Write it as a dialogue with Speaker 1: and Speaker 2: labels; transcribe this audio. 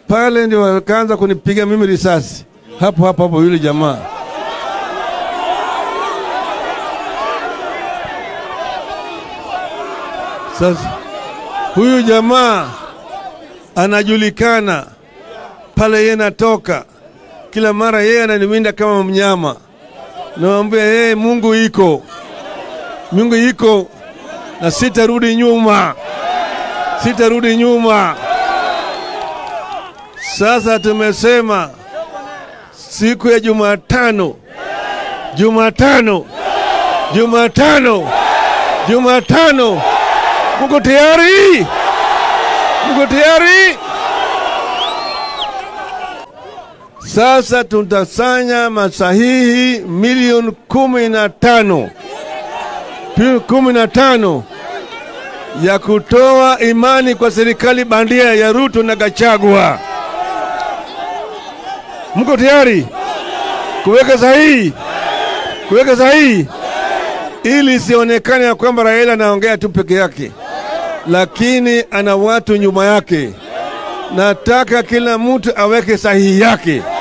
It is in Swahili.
Speaker 1: pale ndio wakaanza kunipiga mimi risasi hapo hapo hapo, yule jamaa sasa. Huyu jamaa anajulikana pale, yeye natoka kila mara, yeye ananiwinda kama mnyama. Nawambia yeye, Mungu iko, Mungu iko na sitarudi nyuma, sitarudi nyuma. Sasa tumesema siku ya Jumatano, Jumatano, Jumatano, Jumatano. Muko tayari? Muko tayari? Sasa tutasanya masahihi milioni kumi na tano kumi na tano ya kutoa imani kwa serikali bandia ya Ruto na Gachagua. Mko tayari kuweka sahihi? Kuweka sahihi ili isionekane ya kwamba Raila anaongea tu peke yake, lakini ana watu nyuma yake. Nataka kila mtu aweke sahihi yake.